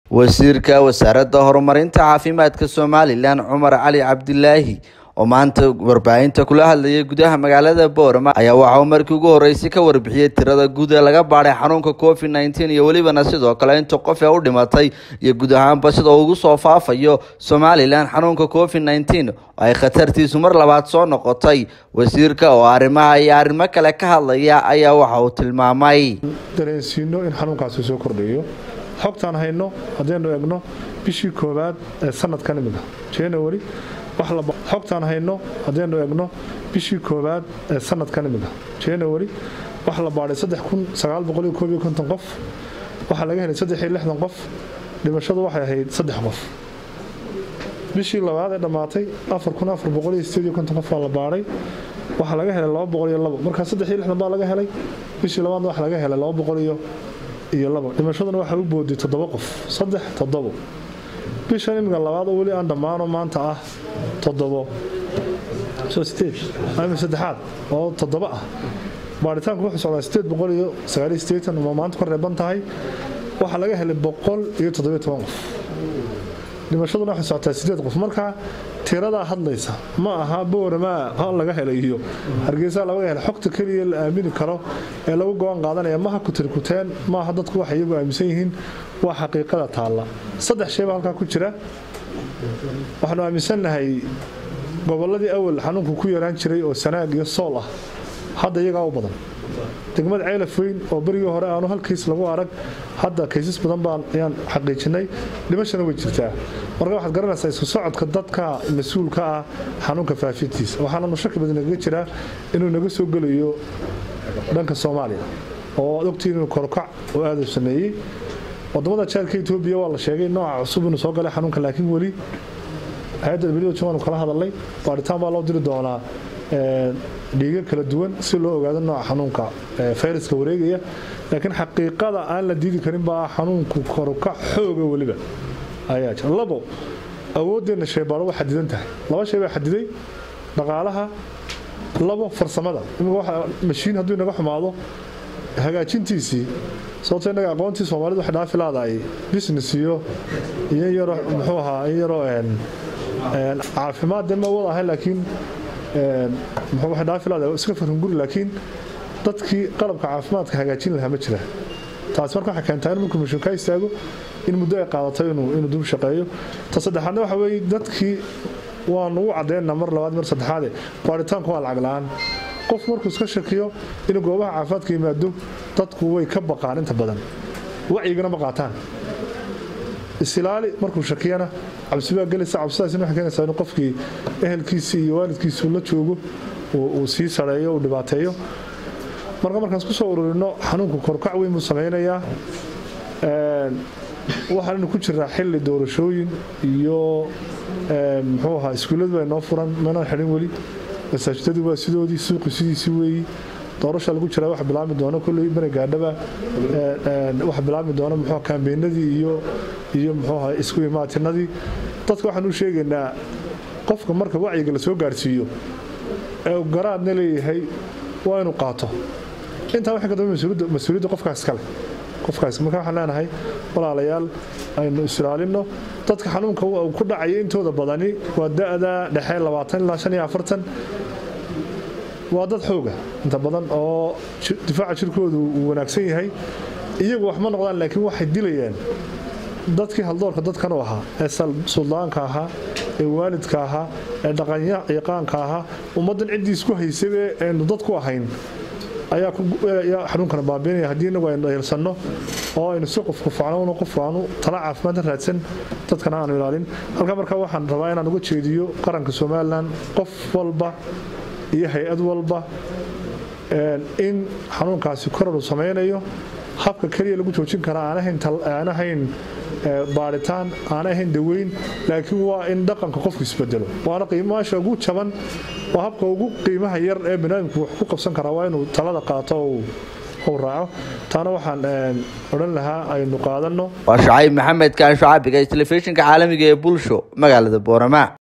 wasiirka wasaaradda horumarinta caafimaadka somalilan cumar cali cabdilaahi oo maanta warbaahinta kula hadlayay gudaha magaalada boorama ayaa waxa uu markii ugu horreysay ka warbixiyey tirada guud ee laga baadhay xanuunka covid nneteen iyo welibana sidoo kale inta qof ee u dhimatay iyo guud ahaanba sida uu ugu soo faafayo somalilan xanuunka covid nneteen oo ay khatartiisu mar labaad soo noqotay wasiirka oo arrimaha iyo arrimo kale ka hadlaya ayaa waxa uu tilmaamay dareensiino in xanuunkaasi soo kordhayo xogtaan hayno haddaynu egno bishii koowaad ee sanadkan imika january xogtaan hayno haddaynu egno bishii koowaad ee sanadkan imika january waxaa la baadhay qof waxaa laga helay qof dhimashadu waxay ahayd saddex qof bishii labaad ee dhammaatay qof baa la baadhay waxaa laga helay markaa baa laga helay bishii labaadna waxa laga helay iyo labo dhimashaduna waxaa u booday toddoba qof saddex toddobo bishan imika labaad oo weli aan dhammaano maanta ah toddobo saddexaad oo toddoba ah baaritaanku wuxuu socdaa sideed boqol iyo sagaaliyo sideetan oo maanta ka reeban tahay waxaa laga helay boqol iyo toddobiyo toban qof dhimashaduna waxay socotaa sideed qof marka tiradaa hadlaysa ma aha bowramaa ha laga helay iyo hargeysa laga helay xogta keliya la aamini karo ee lagu go-aan qaadanaya maha kutirkuteen maaha dadku waxay iyagu aaminsan yihiin waa xaqiiqada taalla saddex shayba halkaa ku jira waxaanu aaminsannahay gobolladii awal xanuunku ku yaraan jiray oo sanaag iyo sool ah hadda iyagaa u badan degmada ceylaf weyn oo berigii hore aanu hal kays lagu arag hadda kaysas badan baan ayaan xaqiijinay dhimashana way jirtaa marka waxaad garanaysaa isku socodka dadka mas-uulka ah xanuunka faafintiisa waxaananu shaki badan nagaga jiraa inuu naga soo gelayo dhanka soomaaliya oo ad ogtiin inuu korkac oo aada u sameeyey wadamada jaarka etoobiya waa la sheegay nooca cusub inuu soo galay xanuunka laakiin weli hay-adda who waanu kala hadalnay baaritaan baa loo diri doonaa dhiiga kala duwan si loo ogaado nooca xanuunka fayraska wareegaya laakiin xaqiiqada aan la diidi karin baa xanuunku korka xooga weliba ayaa jira labo awoodeenna shaybaaro waa xadidan tahay laba shay baa xadiday dhaqaalaha labo farsamada imika mashiin hadduu inaga xumaado hagaajintiisii sababto innaga aqoontii soomaalida waxay dhaafi laadaay business iyo iyo yaro muxuu ahaa in yaroo caafimaad dee ma wada ahay laakiin waxay dhaafi laadaay iska farhunguri laakiin dadkii qalabka caafimaadka hagaajin lahaa ma jira taasi marka waxay keentaa in markuu mashiin ka istaago in muddo ay qaadato inuu dib shaqeeyo ta saddexaadna waxa weeye dadkii waanu u caddeynaa mar labaad mar saddexaade baaritaanku waa lacag la-aan qof markuu iska shakiyo inuu goobaha caafimaadka yimaado dadku way ka baqaan inta badan wacyigana ma qaataan isilaali markuu shakiyana cabsi baa gelaysa cabsidaasina waxay keenaysaa inuu qofkii ehelkiisii iyo waalidkiisii la joogo uu sii sareeyo uu dhibaateeyo marka markaas ku soo ururino xanuunku korkac weyn buu samaynayaa waxaannu ku jiraa xilli doorashooyin iyo muxuu ahaa iskuulladu ay noo furan manaan xidhin weli masaajidadu waa sidoodii suuqi sidiisii weeyi doorasha lagu jiraa waxa bilaabmi doona kolley mara gaadhaba waxa bilaabmi doona muxuu kaambeenadii iyo iyo muxuu ahaa isku imaatinadii dadka waxaan u sheegaynaa qofka marka wacyiga la soo gaarsiiyo ee garaadna leeyahay waa inuu qaato intaa waxay ka dambe mas-uuliyadda qofkaas kale qofkaas marka waxaan leenahay walaalayaal aynu isilaalinno dadka xanuunka ku dhacaya intooda badani waa da-da dhexe labaatan ilaa shan iyo afartan waa dad xooga inta badan oo difaaca jirkoodu uu wanaagsan yahay iyagu wax ma noqdaan laakiin waxay dilayaan dadkii haldoorka dadkan u ahaa ee suldaanka ahaa ee waalidka ahaa ee dhaqanyaqaanka ahaa ummaddan ciddii isku haysabe aynu dad ku ahayn ayaa xanuunkana baabiinaya haddii inagu aynu dayalsanno oo aynu si qofku facnowno qofku aanu tala caafimaad raadsan dadkana aanu ilaalin halka markaa waxaan rabaa inaan uga jeediyo qaranka somalilan qof walba iyo hay-ad walba in xanuunkaasi korar uu samaynayo habka keliya lagu joojin karaa aan ahayn baaritaan aan ahayn daweyn laakiin waa in dhaqanka qofku isbedelo waana qiimaasha ugu jaban waa habka ugu qiimaha yar ee baniaadamku wax ku qabsan karaa waa inuu talada qaato uu raaco taana waxaan odhan lahaa aynu qaadanno waa shacayb maxamed kaan shacaabiga telefishinka caalamiga ee bulsho magaalada boorama